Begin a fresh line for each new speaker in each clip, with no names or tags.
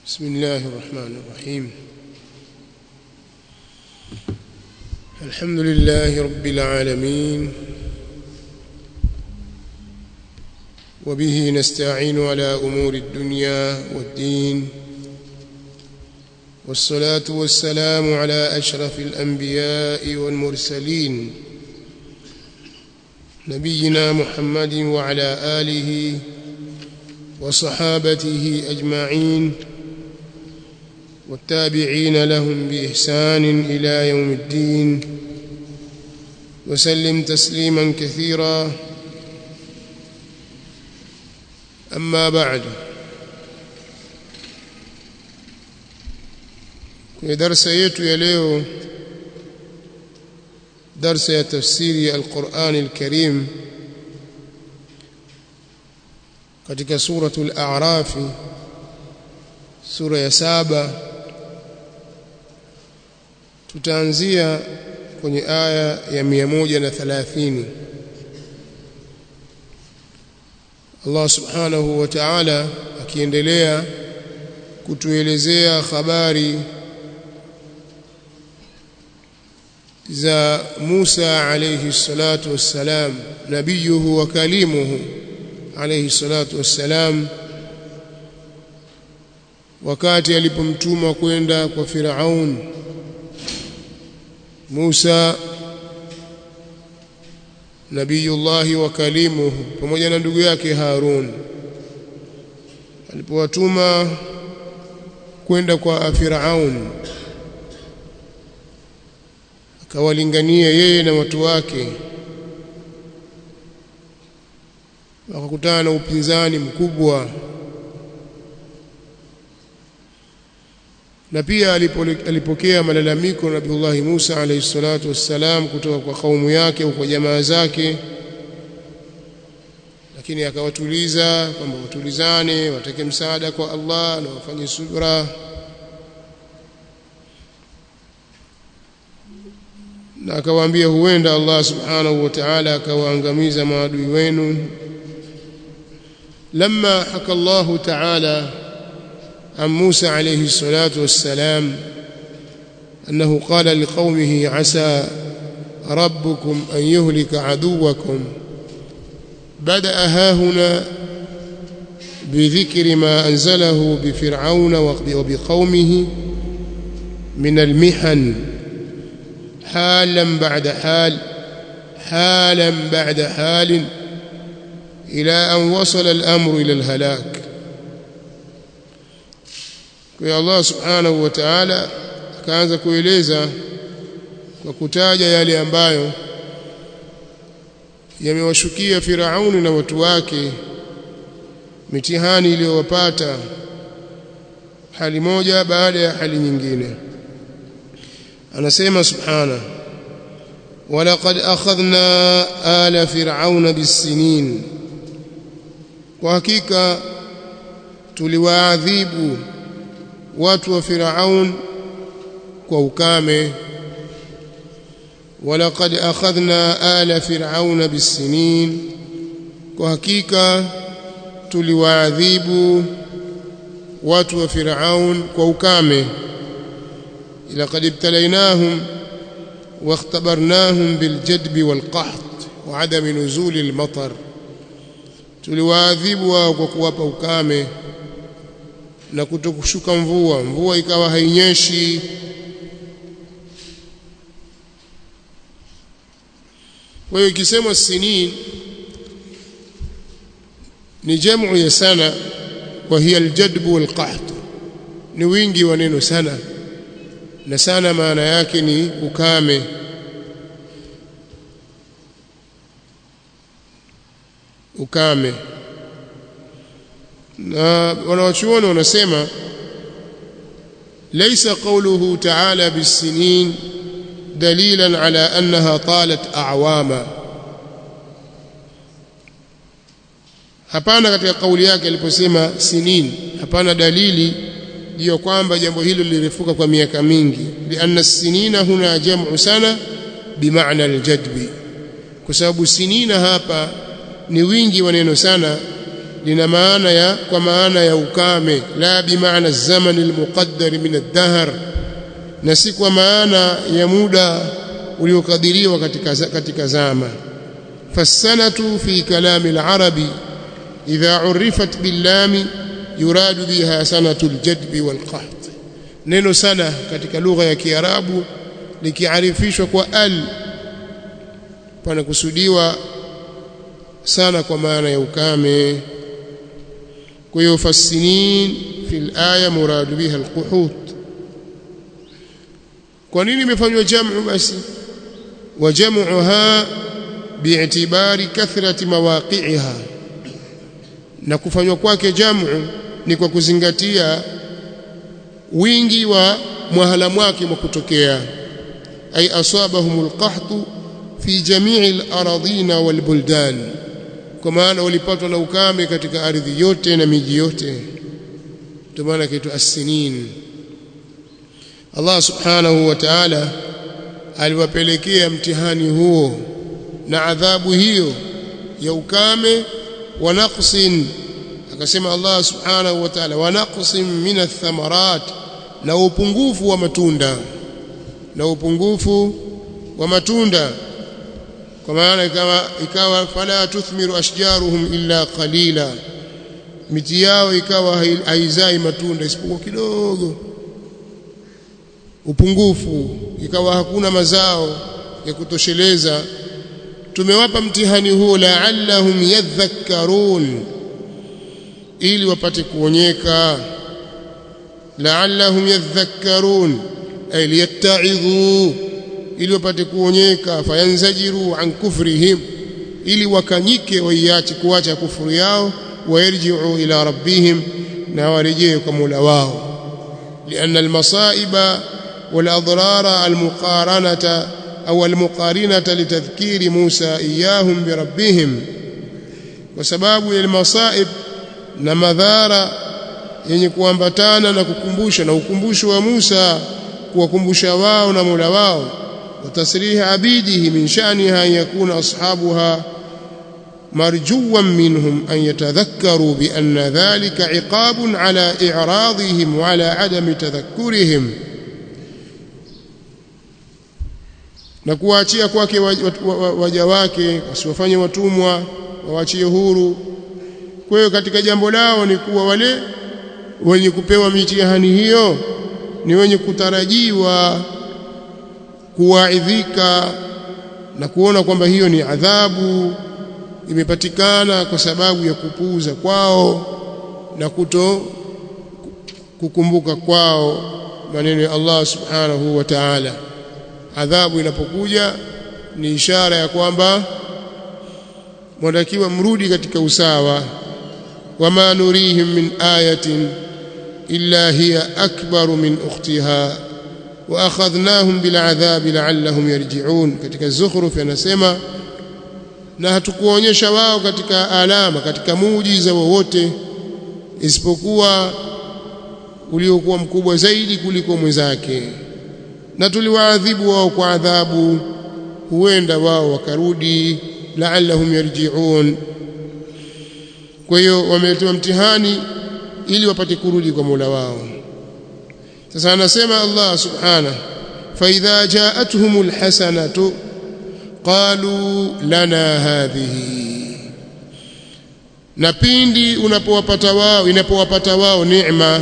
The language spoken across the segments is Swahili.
بسم الله الرحمن الرحيم الحمد لله رب العالمين وبه نستعين على أمور الدنيا والدين والصلاة والسلام على أشرف الأنبياء والمرسلين نبينا محمد وعلى آله وصحابته أجمعين والتابعين لهم بإحسان إلى يوم الدين وسلم تسليما كثيرا أما بعد kwenye darsa yetu ya leo darsa ya tafsiri ya Al-Qur'an Al-Karim katika suratul A'raf sura ya saba tutaanzia kwenye aya ya 130 Allah subhanahu wa ta'ala akiendelea kutuelezea habari za Musa alayhi salatu wassalam nabiyuhu wa kalimuhu alayhi salatu wassalam wakati alipomtuma kwenda kwa Firaun Musa nabiyullahi wa kalimuhu pamoja na ndugu yake Harun alipowatuma kwenda kwa Firaun akawalingania yeye na watu wake wakakutana na upinzani mkubwa na pia alipokea malalamiko Nabiullah Musa alayhi salatu wassalam kutoka kwa kaumu yake au kwa jamaa zake lakini akawatuliza kwamba watulizane watake msaada kwa Allah na wafanye subra na akawaambia huenda Allah subhanahu wa ta'ala akawaangamiza maadui wenu لما حكى الله تعالى عن موسى عليه الصلاة والسلام أنه قال لقومه عسى ربكم أن يهلك عدوكم بدأ هاهنا بذكر ما أنزله بفرعون وبقومه من المحن حالا بعد حال حالا بعد حال إلى أن وصل الأمر إلى الهلاك kwa Allah subhanahu wa ta'ala akaanza kueleza kwa kutaja yale ambayo yamewashukia Firauni na watu wake mitihani iliyowapata hali moja baada ya hali nyingine anasema subhana walaqad akhadhna ala fir'auna bis-sinin kwa hakika tuliwaadhibu watu wa Firaun kwa ukame walaqad akhadhna ala fir'auna bis-sinin kwa hakika tuliwaadhibu watu wa Firaun kwa ukame laqad ibtalaynahum واختبرناهم بالجدب والقحط وعدم نزول المطر tuliwaadhibu wao kwa kuwapa ukame na kutokushuka mvua mvua ikawa hainyeshi kwa hiyo ikisemwa sinin ni jamu ya sana wa hiya aljadbu walqahd ni wingi wa neno sana na sana maana yake ni ukame ukame na wanawachuoni wanasema laysa qawluhu ta'ala bis-sinin dalilan ala annaha talat a'wama hapana katika kauli yake aliposema sinin hapana dalili juu kwamba jambo hilo lilirefuka kwa miaka mingi lianna sinina huna jam'u sana bimaana aljadbi kwa sababu sinina hapa ni wingi wa neno sana lina maana ya kwa maana ya ukame la bimaana zaman almuqaddar min ad-dahr na si kwa maana ya muda uliokadiriwa katika katika zama fasanatu fi kalami al-arabi idha urifat bil-lam yuradu biha sanatu al-jadb wal-qaht neno sana katika lugha ya kiarabu likiarifishwa kwa al panakusudiwa sana kwa maana ya ukame kwa hiyo fasinin fil aya muradu biha alquhut kwa nini imefanywa jamu basi wa jam'uha bi'tibari kathrati mawaqi'iha na kufanywa kwake jamu ni kwa kuzingatia wingi wa mwahala mwake mwa kutokea ay asabahumul qahtu fi jami'il aradina wal buldan kwa maana walipatwa na ukame katika ardhi yote na miji yote ndio maana kitu as-sinin Allah subhanahu wa ta'ala aliwapelekea mtihani huo na adhabu hiyo ya ukame wa naqsin akasema Allah subhanahu wa ta'ala wa naqsin min ath-thamarat na upungufu wa matunda na upungufu wa matunda kwa maana ikawa ikawa fala tuthmiru ashjaruhum illa qalila miti yao ikawa haizai matunda isipokuwa kidogo upungufu ikawa hakuna mazao ya kutosheleza tumewapa mtihani huo la'allahum yadhakkarun ili wapate kuonyeka la'allahum yadhakkarun ay liyatta'idhu ili wapate kuonyeka fayanzajiru an kufrihim ili wakanyike waiache kuacha kufuru yao wayarji'u ila rabbihim na warejee kwa Mola wao لأن المصائب والأضرار المقارنة أو المقارنة لتذكير موسى إياهم بربهم وسباب المصائب na madhara yenye kuambatana na kukumbusha na ukumbusho wa Musa kuwakumbusha wao na Mola wao وتصريح عبيده من شأنها أن يكون أصحابها مرجوا منهم أن يتذكروا بأن ذلك عقاب على إعراضهم وعلى عدم تذكرهم na kuwaachia kwake waja wake wasiwafanye watumwa wawaachie huru kwa hiyo katika jambo lao ni kuwa wale wenye kupewa mitihani hiyo ni wenye kutarajiwa kuwaidhika na kuona kwamba hiyo ni adhabu imepatikana kwa sababu ya kupuuza kwao na kuto kukumbuka kwao maneno ya Allah subhanahu wa ta'ala adhabu inapokuja ni ishara ya kwamba mwatakiwa mrudi katika usawa wama nurihim min ayatin illa hiya akbaru min ukhtiha wa akhadhnahum bil adhabi la'allahum yarji'un katika zukhruf yanasema na hatukuonyesha wao katika alama katika muujiza wowote isipokuwa uliokuwa mkubwa zaidi kuliko mwenzake na tuliwaadhibu wao kwa adhabu huenda wao wakarudi la'allahum yarji'un kwa hiyo wameletewa mtihani ili wapate kurudi kwa Mola wao sasa anasema Allah subhanahu fa idha ja'atuhumul hasanatu qalu lana hadhihi na pindi unapowapata wao inapowapata wao neema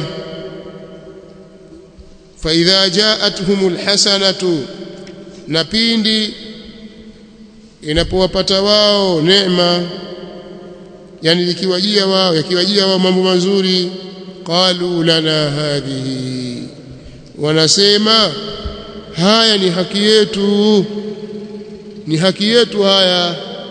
fa idha ja'atuhumul hasanatu na pindi inapowapata wao neema yani likiwajia wao yakiwajia wao mambo mazuri qalu lana hadhihi wanasema haya ni haki yetu ni haki yetu haya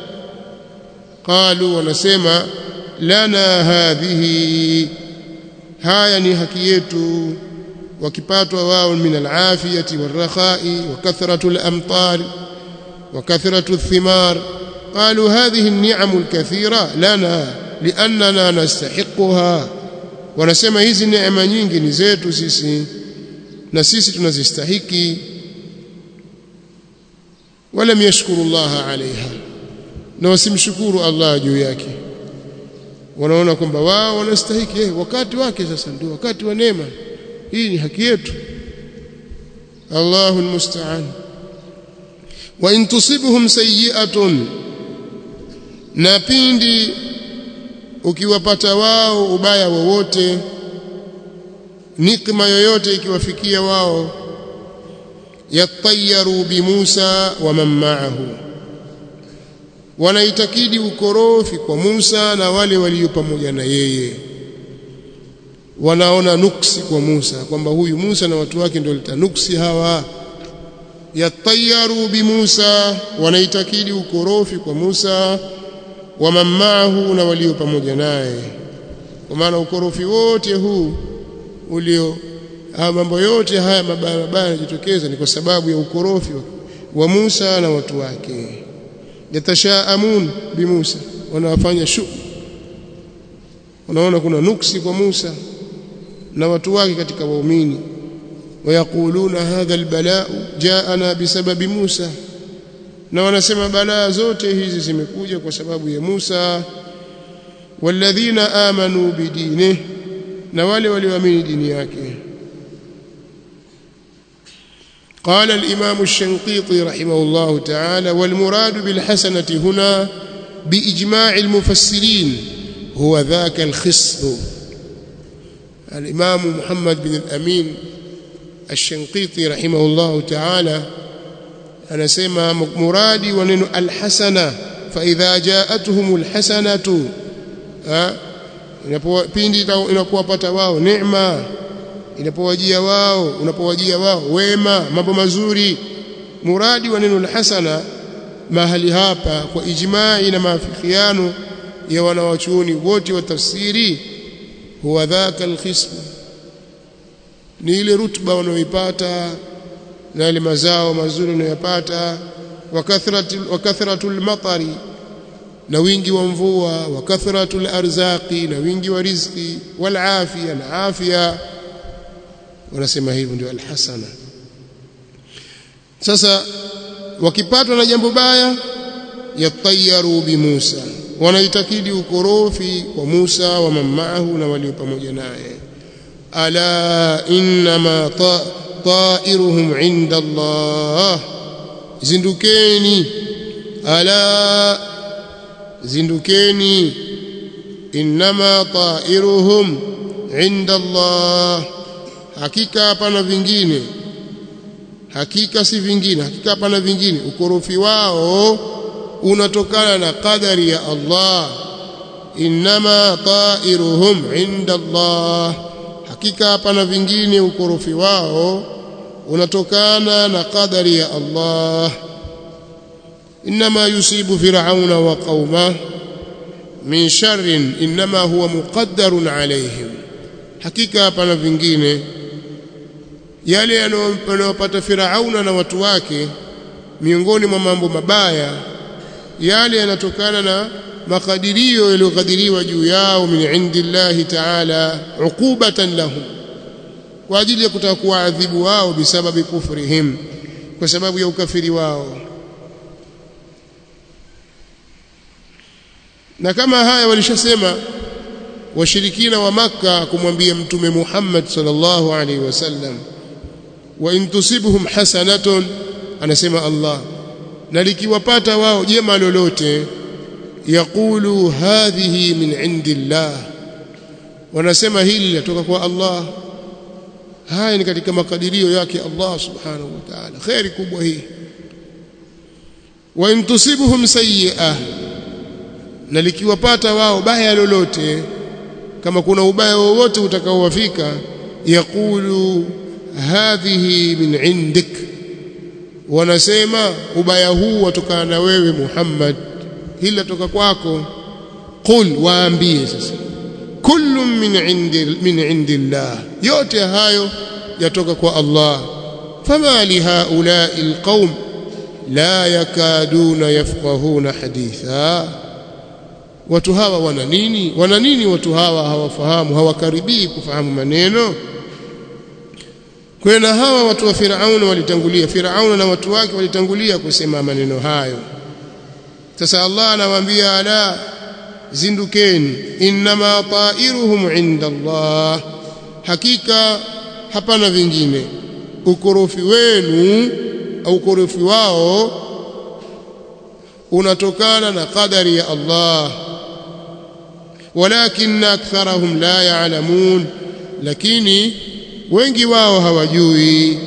qalu wanasema lana hadhihi haya ni haki yetu wakipatwa wao min alafiyati warrakhai wa kathratu alamtar wa kathratu athimar قالوا هذه النعم الكثيرة لنا لأننا نستحقها wanasema hizi neema nyingi ni zetu sisi na sisi tunazistahiki walam yashkuru Allah alaiha na wasimshukuru Allah juu yake wanaona kwamba wao wanastahiki eh, wakati wake sasa ndio wakati wa neema hii ni haki yetu Allahu almusta'an wa in tusibhum sayyi'atun na pindi ukiwapata wao ubaya wowote nikma yoyote ikiwafikia wao yatayaru bi Musa wa man ma'ahu wanaitakidi ukorofi kwa Musa na wale walio pamoja na yeye wanaona nuksi kwa Musa kwamba huyu Musa na watu wake ndio litanuksi hawa yatayaru bi Musa wanaitakidi ukorofi kwa Musa wa man ma'ahu na walio pamoja naye kwa maana ukorofi wote huu ulio haya mambo yote haya mabaya mabaya yanajitokeza ni kwa sababu ya ukorofi wa Musa na watu wake yatashaamun bi Musa wanawafanya shu wanaona kuna nuksi kwa Musa na watu wake katika waumini wayakuluna hadha albalaa jaana bisababi Musa na wanasema balaa zote hizi zimekuja kwa sababu ya Musa walladhina amanu bidinihi na wale walioamini dini yake قال الإمام الشنقيطي رحمه الله تعالى والمراد بالحسنة هنا بإجماع المفسرين هو ذاك الخصب الإمام محمد بن الأمين الشنقيطي رحمه الله تعالى أنا سمى مرادي ونن الحسنة فإذا جاءتهم الحسنة pindi inapowapata wao neema inapowajia wao unapowajia wao wema mambo mazuri muradi wa neno hasana mahali hapa kwa ijmai na maafikiano ya wanawachuoni wote wa tafsiri huwa dhaka alkhisb ni ile rutba wanayoipata na ile mazao mazuri wanayopata wa kathratu wa kathratul matari na wingi wa mvua wa kathratul arzaqi na wingi wa riziki wal afia na afya wanasema hivyo ndio alhasana sasa wakipatwa na jambo baya yatayaru bi Musa wanaitakidi ukorofi kwa Musa wa mamaahu na walio pamoja naye ala inma ta'iruhum inda Allah zindukeni ala zindukeni inma ta'iruhum inda Allah hakika hapana vingine hakika si vingine hakika hapana vingine ukorofi wao unatokana na qadari ya Allah inma ta'iruhum inda Allah hakika hapana vingine ukorofi wao unatokana na qadari ya Allah inma yusibu fir'auna wa qauma min sharrin inma huwa muqaddarun alayhim hakika hapana vingine yale yanayopata Firauna na watu wake miongoni mwa mambo mabaya yale yanatokana na makadirio yaliyokadiriwa juu yao min indillahi ta'ala uqubatan lahum kwa ajili ya kutaka kuwaadhibu wao bisababi kufrihim kwa sababu ya ukafiri wao na kama haya walishasema washirikina wa maka kumwambia mtume Muhammad sallallahu alaihi wasallam wa in tusibhum hasanatun anasema Allah na likiwapata wao jema lolote yaqulu hadhihi min indillah wanasema hili latoka kwa Allah haya ni katika makadirio yake Allah subhanahu wa ta'ala khairi kubwa hii wa in tusibhum sayyi'ah na likiwapata wao baya lolote kama kuna ubaya wowote utakaowafika yaqulu hadhihi min indik wanasema ubaya huu watokana na wewe Muhammad hili latoka kwako qul waambie sasa kullu min indi min indillah yote hayo yatoka kwa Allah fama li haula'i alqaum la yakaduna yafqahuna haditha watu hawa wana nini wana nini watu hawa hawafahamu hawakaribii kufahamu maneno kwa na hawa watu wa Firauna walitangulia Firauna na watu wake walitangulia kusema maneno hayo sasa Allah anawaambia ala zindukeni inma ta'iruhum inda Allah hakika hapana vingine ukorofi wenu au ukorofi wao unatokana na qadari ya Allah walakin aktharahum la ya'lamun lakini wengi wao hawajui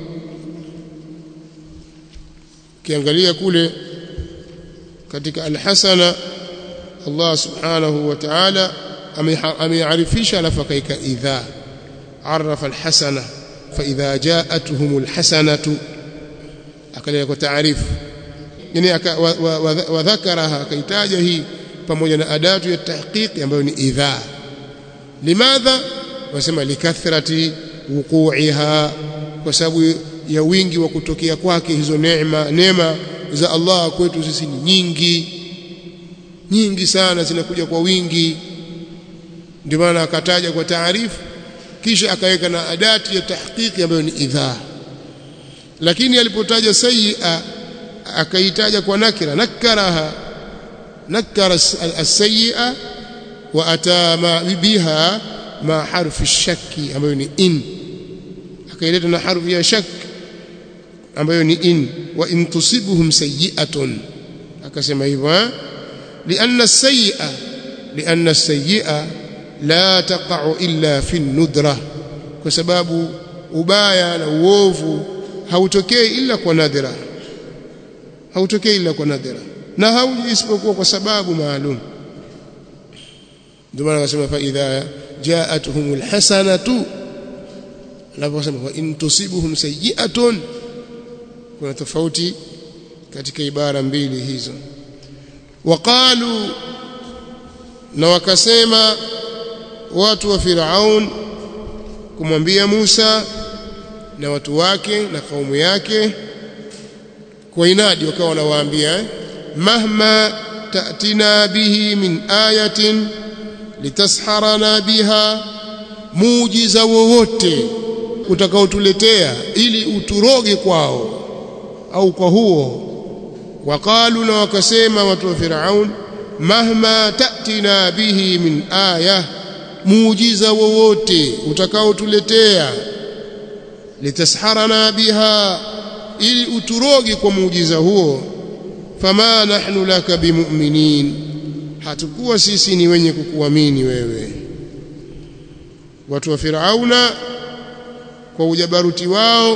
kiangalia kule katika alhasana Allah subhanahu wa ta'ala amearifisha alafu akaika idha arafa alhasana fa idha ja'atuhum alhasanatu akalia kwa taarifu yani wadhakaraha akaitaja hii pamoja na adatu ya tahqiq ambayo ni idha limadha wasema likathrati wuqu'iha kwa sababu ya wingi wa kutokea kwake hizo neema neema za Allah kwetu sisi ni nyingi nyingi sana zinakuja kwa wingi ndio maana akataja kwa taarifu kisha akaweka na adati ya tahqiqi ambayo ni idha lakini alipotaja sayyi'a akaitaja kwa nakira nakaraha nakara as-sayyi'a wa ata ma biha ma harfi shakki ambayo ni in akaileta na harfi ya shak ambayo ni in wa in tusibuhum sayyi'atun akasema hivyo لأن السيئة لأن السيئة لا تقع إلا في الندرة بسبب ubaya na uovu hautokei ila kwa nadhira hautokei ila kwa nadhira na hauji isipokuwa kwa sababu maalum ndio maana akasema fa idha jaatuhumul hasanatu anaposema wa in tusibuhum sayyi'atun kuna tofauti katika ibara mbili hizo waqalu na wakasema watu wa Firaun kumwambia Musa na watu wake na kaumu yake kwa inadi wakawa wanawaambia mahma ta'tina bihi min ayatin litasharana biha muujiza wowote utakaotuletea ili uturoge kwao au kwa huo waqalu na wakasema watu wa Firaun mahma ta'tina bihi min aya muujiza wowote utakaotuletea litasharana biha ili uturoge kwa muujiza huo fama nahnu laka bimu'minin hatakuwa sisi ni wenye kukuamini wewe watu wa Firauna kwa ujabaruti wao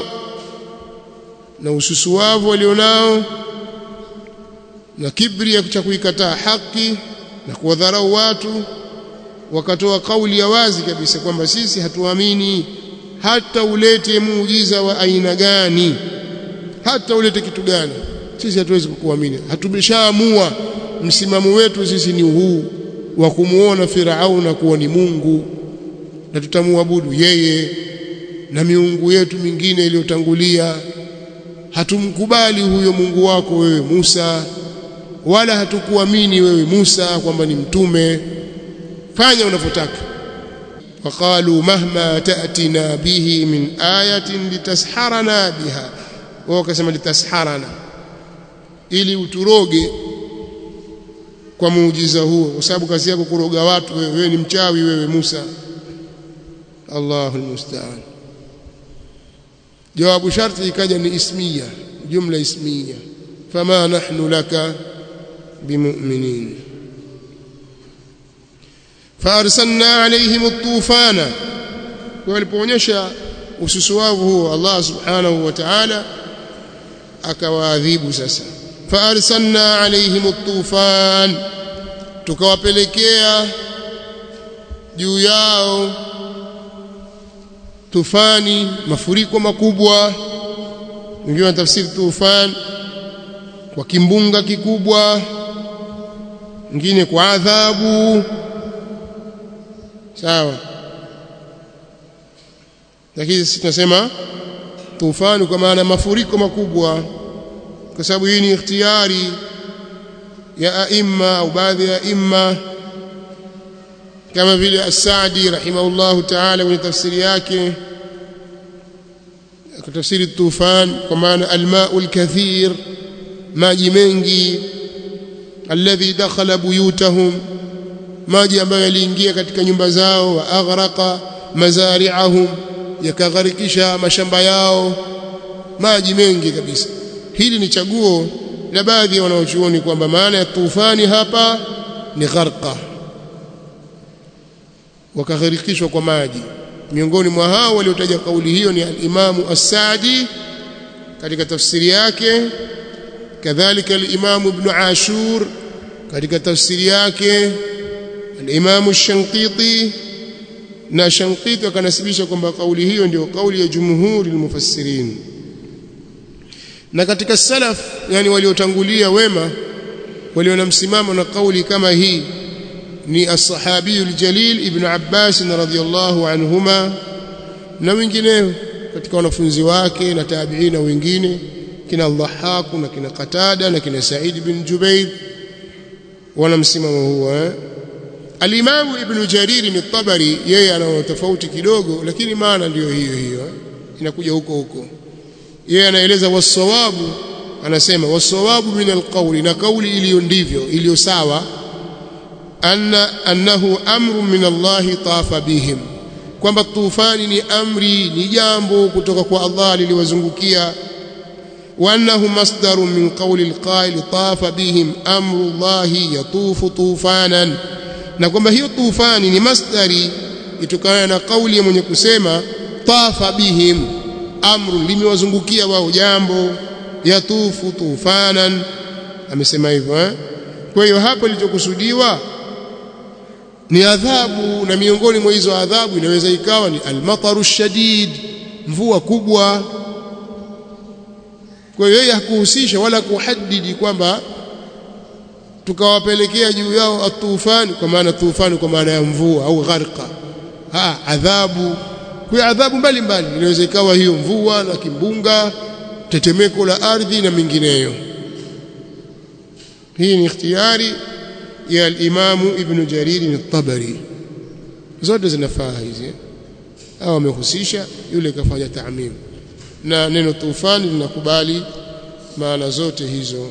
na ususuwavu walionao na kibri cha kuikataa haki na kuwadharau watu wakatoa kauli ya wazi kabisa kwamba sisi hatuamini hata ulete muujiza wa aina gani hata ulete kitu gani sisi hatuwezi kukuamini hatumeshaamua msimamo wetu sisi ni huu wa kumuona Firauna kuwa ni Mungu na tutamuabudu yeye na miungu yetu mingine iliyotangulia hatumkubali huyo Mungu wako wewe Musa wala hatukuamini wewe Musa kwamba ni mtume fanya unavyotaka waqalu mahma ta'tina bihi min ayatin litasharana biha wao wakasema litasharana ili uturoge kwa muujiza huo kwa sababu kazi yako kuroga watu wewe, wewe ni mchawi wewe Musa Allahu almusta'an jawabu sharti ikaja ni ismiya jumla ismiya fama nahnu laka bimu'minin فارسلنا عليهم الطوفان walipoonyesha ususuwavu huo Allah subhanahu wa ta'ala akawaadhibu sasa faarsalna alaihim at-tufan tukawapelekea juu yao tufani mafuriko makubwa wengine tafsiri tufan kwa kimbunga kikubwa wengine kwa adhabu sawa lakini sisi tunasema tufani kwa maana mafuriko makubwa kwa sababu hii ni ikhtiyari ya aima au baadhi ya aima kama vile as-Saadi rahimahullahu ta'ala kwenye tafsiri yake kutafsiri tufan kwa maana al-ma'u al-kathir maji mengi alladhi dakhala buyutahum maji ambayo yaliingia katika nyumba zao wa aghraqa mazari'ahum yakagharikisha mashamba yao maji mengi kabisa hili ni chaguo la baadhi ya wanaochuoni kwamba maana ya tufani hapa ni gharqa wakagharikishwa kwa maji miongoni mwa hao waliotaja kauli hiyo ni al-Imamu As-Sa'di katika tafsiri yake kadhalika al-Imamu Ibn Ashur katika tafsiri yake al-Imamu Shankiti na Shankiti akanasibisha kwamba kauli hiyo ndio kauli ya jumhuri al-mufassirin na katika salaf yani waliotangulia wema walio na msimamo na kauli kama hii ni as-sahabi al-jalil ibn Abbas radhiyallahu anhuma na wengineo katika wanafunzi wake na tabi'ina wengine kina Dhahhak na kina Qatada na kina Sa'id bin Jubayr wana msimamo huo eh? Al-Imam Ibn Jarir al-Tabari yeye ana tofauti kidogo lakini maana ndiyo hiyo hiyo inakuja huko huko yeye anaeleza wasawabu anasema wasawabu min alqawli na kauli iliyo ndivyo iliyo sawa anna annahu amru min Allah tafa bihim kwamba tufani ni amri ni jambo kutoka kwa Allah liliwazungukia wa annahu masdaru min qawli alqa'il tafa bihim amru Allah yatufu tufanan na kwamba hiyo tufani ni masdari itokana na kauli ya mwenye kusema tafa bihim amru limewazungukia wao jambo yatufu tufanan amesema hivyo eh? kwa hiyo hapo lilichokusudiwa ni adhabu na miongoni mwa hizo adhabu inaweza ikawa ni almataru shadid mvua kubwa kwa hiyo yeye hakuhusisha wala kuhadidi kwamba tukawapelekea juu yao atufani kwa maana tufani kwa maana ya mvua au gharqa ha adhabu kwa adhabu mbalimbali inaweza ikawa hiyo mvua na kimbunga tetemeko la ardhi na mingineyo hii ni ikhtiyari ya al-Imam Ibn Jarir al-Tabari zote zinafaa hizi au amehusisha yule kafanya taamim na neno tufani linakubali maana zote hizo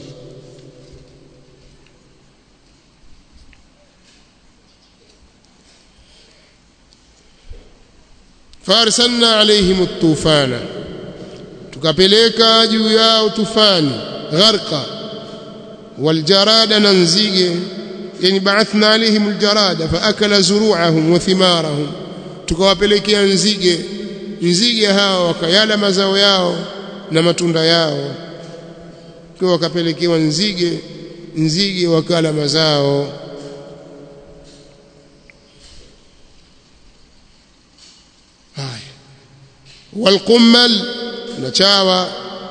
farsalna alaihim at-tufana tukapeleka juu yao tufani gharqa waljarada na nzige yani baathna alaihim aljarada faakala zuru'ahum wa thimarahum tukawapelekea nzige nzige hao wakayala mazao yao na matunda yao kwa wakapelekewa nzige nzige wakala mazao haya والقمل نشاوى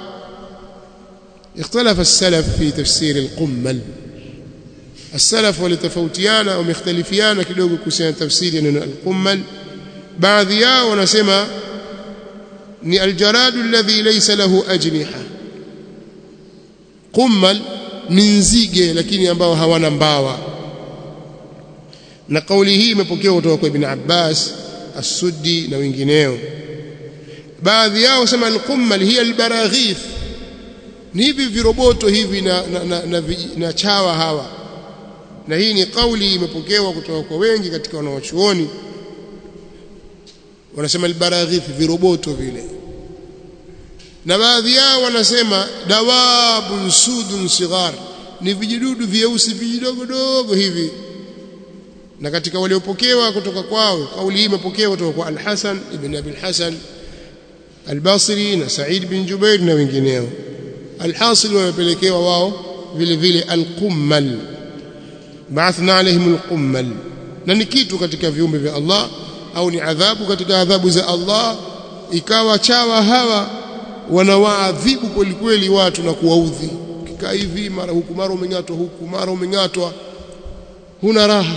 اختلف السلف في تفسير القمل السلف ولتفوتيانا ومختلفيانا kidogo kuhusiana tafsiri neno al-qummal baadhi yao wanasema ni aljaradu alladhi laysa lahu ajniha qummal ni nzige lakini ambao hawana mbawa na kauli hii imepokewa kutoka kwa ibn Abbas as-Suddi na wengineo baadhi yao sema al-qummal hiya al-baraghith ni hivi viroboto hivi na, na, na, na, na chawa hawa na hii ni kauli imepokewa kutoka kwa wengi katika wanawachuoni wanasema albaraghith viroboto vile na baadhi yao wanasema dawabun sudun sighar ni vijidudu vyeusi vijidogodogo hivi na katika waliopokewa kutoka kwao kauli hii imepokewa kutoka kwa al-Hasan ibn Abi al-Hasan al-Basri na Sa'id bin Jubair na wengineo alhasil wamepelekewa wao vile vile alqummal ba'athna alaihim alqummal na ni kitu katika viumbe vya Allah au ni adhabu katika adhabu za Allah ikawa chawa hawa wanawaadhibu kweli kweli watu na kuwaudhi kikaa hivi mara huku mara umengatwa huku mara umengatwa huna raha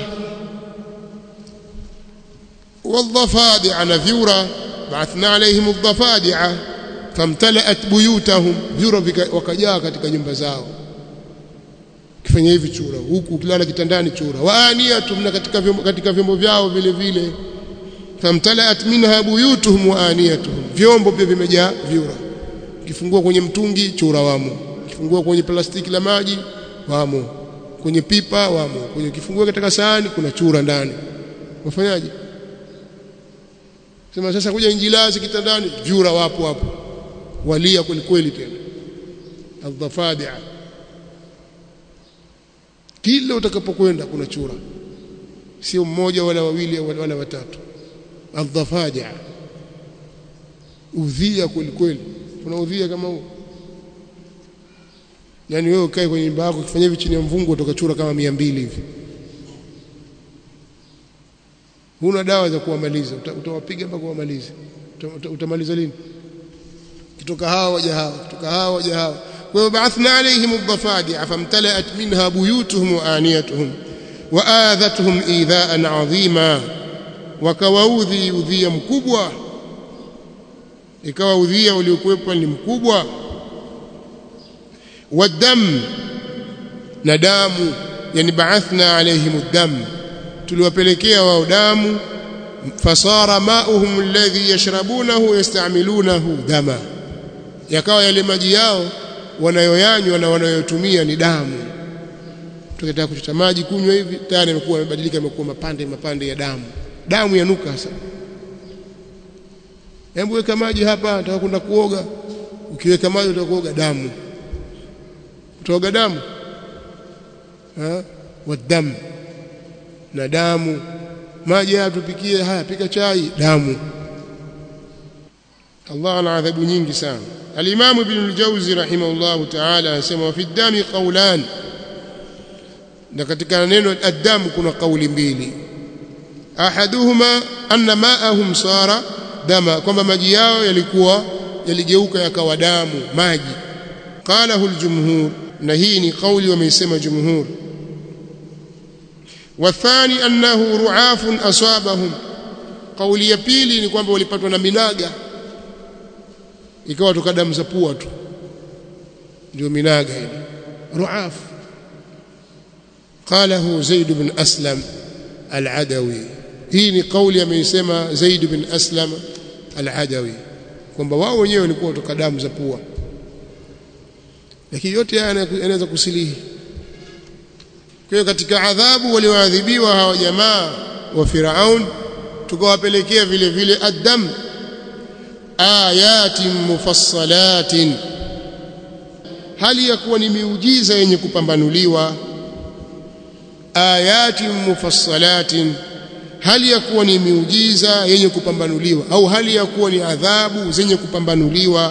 والضفادع نذورا بعثنا عليهم الضفادع famtalaat buyutahum vyura wakajaa katika nyumba zao kifanya hivi chura huku ukilala kitandani chura waaniyatum na katika vyombo, katika vyombo vyao vile vile famtalaat minha buyutuhum waaniyatuhum vyombo pia vimejaa vyura kifungua kwenye mtungi chura wamo kifungua kwenye plastiki la maji wamo kwenye pipa wamo kwenye kifungua katika sahani kuna chura ndani wafanyaje sema sasa kuja injilazi kitandani jura wapo hapo walia kweli kweli tena aldhafadia kila utakapokwenda kuna chura sio mmoja wala wawili wala watatu aldhafadia udhia kweli kweli kuna udhia kama huo yani wewe ukae kwenye nyumba yako ukifanya hivi chini ya mvungu utokachura kama mia mbili hivi huna dawa za kuwamaliza utawapiga mpaka kuwamaliza utamaliza lini kutoka hawa waja hawa kutoka hawa waja hawa kwa hiyo baathna alaihim adhafadia famtalaat minha buyutuhum wa aniyatuhum wa adhatuhum idhaan adhima wakawaudhi udhia mkubwa ikawa udhia uliokuwepo ni mkubwa wadam na damu yani baathna alaihim dam tuliwapelekea wao damu fasara mauhum alladhi yashrabunahu yastamilunahu dama yakawa yale maji yao wanayoyanywa na wanayotumia ni damu tukitaka kuchota maji kunywa hivi tayari yamekuwa yamebadilika yamekuwa mapande mapande ya damu damu yanuka sasa hebu weka maji hapa nataka kwenda kuoga ukiweka maji utakuoga damu utaoga damu ha wadamu na damu maji haya tupikie haya pika chai damu Allah ana adhabu nyingi sana Al-Imam Ibn al-Jawzi rahimahullah ta'ala anasema fi dami qawlan na katika neno ad-dam kuna kauli mbili ahaduhuma anna ma'ahum sara dama kwamba maji yao yalikuwa yaligeuka yakawa damu maji qalahu al-jumhur na hii ni kauli wameisema jumhur والثاني أنه رعاف أصابهم قولي ya pili ni kwamba walipatwa na minaga ikawa toka damu za pua tu ndio minaga ile ruaf qalahu zaid ibn aslam al-adawi hii ni kauli ameisema zaid ibn aslam al-adawi kwamba wao wenyewe walikuwa toka damu za pua lakini yote haya yanaweza kusilihi kwa hiyo katika adhabu walioadhibiwa hawa jamaa wa Firaun tukawapelekea vile vile adam ayatin mufassalatin hali ya kuwa ni miujiza yenye kupambanuliwa ayatin mufassalatin hali ya kuwa ni miujiza yenye kupambanuliwa au hali ya kuwa ni adhabu zenye kupambanuliwa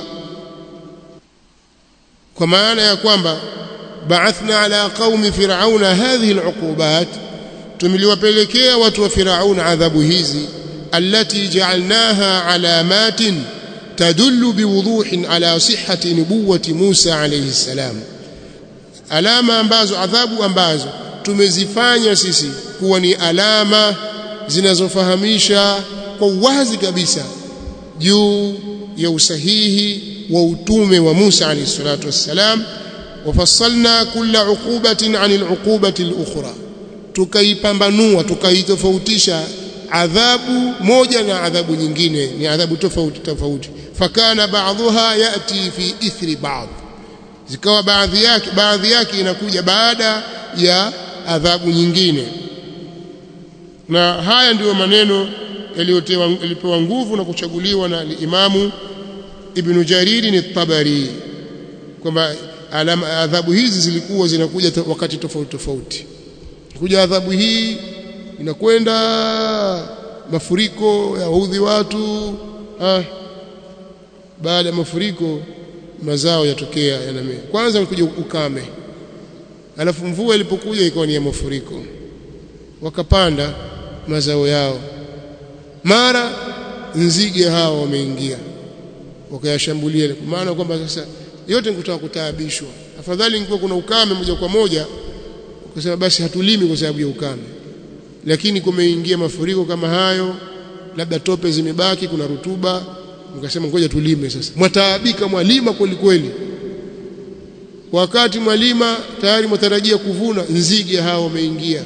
kwa maana ya kwamba بعثنا على قوم فرعون هذه العقوبات tumeliwapelekea watu wa Firaun adhabu hizi allati ja'alnaha alamatin tadullu biwuduhin ala sihhati nubuwati Musa alayhi salam alama ambazo adhabu ambazo tumezifanya sisi kuwa ni alama zinazofahamisha kwa uwazi kabisa juu ya usahihi wa utume wa Musa alayhi salatu wassalam وفصلنا كل عقوبة عن العقوبة الأخرى tukaipambanua tukaitofautisha adhabu moja na adhabu nyingine ni adhabu tofauti tofauti fakana baadhuha yati fi ithri baadhi zikawa baadhi yake baadhi yake inakuja baada ya adhabu nyingine na haya ndiyo maneno yaliyopewa nguvu na kuchaguliwa na Imamu Ibn Jarir at-Tabari kwamba alama adhabu hizi zilikuwa zinakuja wakati tofauti tofauti kuja adhabu hii inakwenda mafuriko ya udhi watu ah, baada ya mafuriko mazao yatokea yanamea kwanza ulikuja ukame alafu mvua ilipokuja ikawa ni ya mafuriko wakapanda mazao yao mara nzige hao wameingia wakayashambulia maana kwamba sasa yote ni kutaka kutaabishwa afadhali ingekuwa kuna ukame moja kwa moja ukasema basi hatulimi kwa sababu ya ukame lakini kumeingia mafuriko kama hayo labda tope zimebaki kuna rutuba mkasema ngoja tulime sasa mwataabika mwalima kweli kweli wakati mwalima tayari mwatarajia kuvuna nzige hao wameingia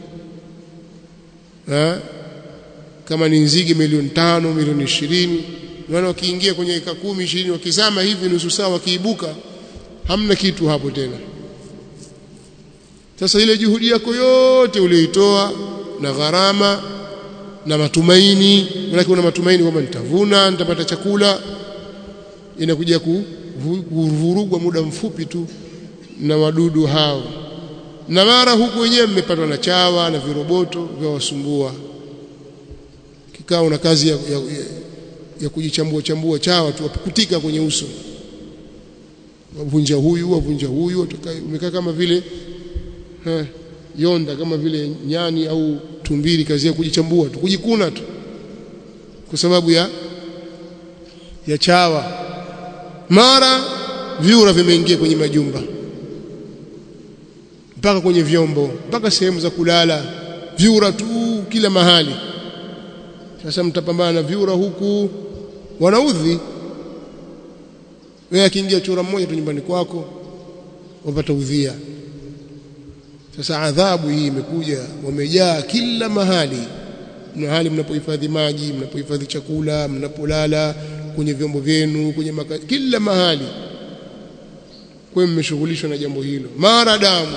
kama ni nzige milioni tano milioni ishirini maana wakiingia kwenye eka kumi ishirini wakizama hivi nusu saa wakiibuka hamna kitu hapo tena sasa ile juhudi yako yote uliyoitoa na gharama na matumaini maana una matumaini kwamba nitavuna nitapata chakula inakuja kuvurugwa muda mfupi tu na wadudu hao na mara huku wenyewe mmepatwa na chawa na viroboto vya wasumbua kikao una kazi ya, ya, ya, ya kujichambua chambua chawa tu wapukutika kwenye uso wavunja huyu wavunja huyu umekaa kama vile ha, yonda kama vile nyani au tumbili kazi ya kujichambua tu kujikuna tu kwa sababu ya ya chawa mara vyura vimeingia kwenye majumba mpaka kwenye vyombo mpaka sehemu za kulala vyura tu kila mahali sasa mtapambana na vyura huku wanaudhi wewe akiingia chura mmoja tu nyumbani kwako wapata udhia sasa adhabu hii imekuja wamejaa kila mahali mahali mnapohifadhi maji mnapohifadhi chakula mnapolala kwenye vyombo vyenu kwenye maka, kila mahali kwa mmeshughulishwa na jambo hilo mara damu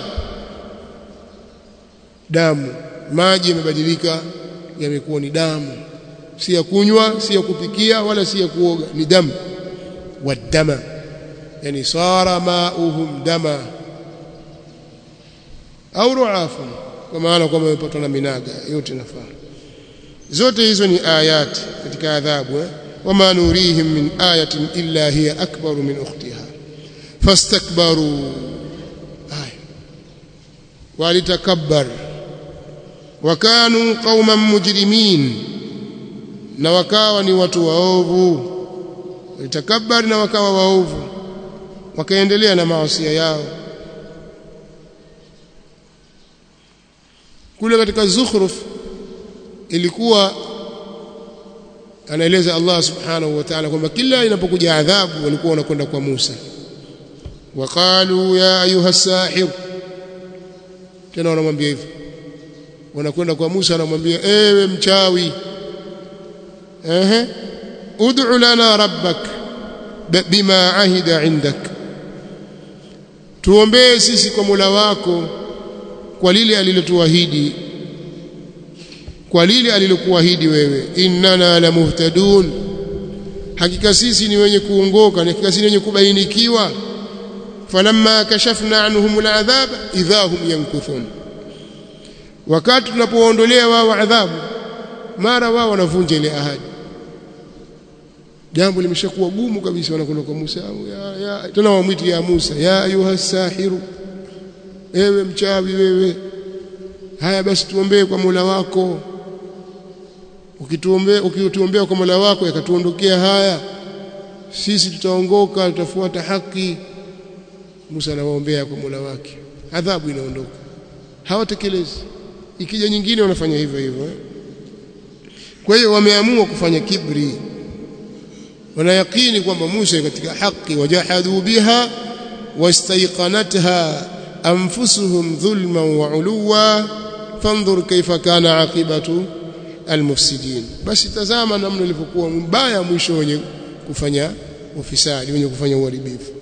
damu maji yamebadilika yamekuwa ni damu si ya kunywa si ya kupikia wala si ya kuoga ni damu wadama yani sara mauhum dama au ruafun kwa maana kwamba wamepatwa na minaga yote nafaa zote hizo ni ayati katika adhabu eh? wama nurihim min ayatin illa hiya akbaru min ukhtiha fastakbaru aya walitakabbar wakanu qauman mujrimin na wakawa ni watu waovu walitakabbar na wakawa waovu wakaendelea na maasi yao kule katika zukhruf ilikuwa anaeleza Allah subhanahu wa ta'ala kwamba kila inapokuja adhabu walikuwa wanakwenda kwa Musa waqalu ya ayuha sahir tena wanamwambia hivyo wanakwenda kwa Musa wanamwambia ewe mchawi ehe ud'u lana rabbak bima ahida indak tuombee sisi kwa Mola wako kwa lile alilotuahidi kwa lile alilokuahidi wewe innana la muhtadun hakika sisi ni wenye kuongoka na hakika sisi ni wenye kubainikiwa falamma kashafna anhum al'adhab idha hum yankuthun wakati tunapoondolea wao adhabu mara wao wanavunja ile ahadi jambo limeshakuwa gumu kabisa wanakwenda kwa Musa ya, ya tena wamwiti ya Musa ya ayuha sahiru ewe mchawi wewe haya basi tuombee kwa Mola wako ukituombea ukituombea kwa Mola wako yakatuondokea haya sisi tutaongoka tutafuata haki Musa anawaombea kwa Mola wake adhabu inaondoka hawatekelezi ikija nyingine wanafanya hivyo hivyo eh? kwa hiyo wameamua kufanya kibri wanayakini kwamba Musa katika haki wajahadu biha wastaiqanatha anfusuhum dhulman wa uluwa fanzur kaifa kana aqibatu almufsidin basi tazama namna ilivyokuwa mbaya mwisho wenye kufanya ufisadi wenye kufanya uharibifu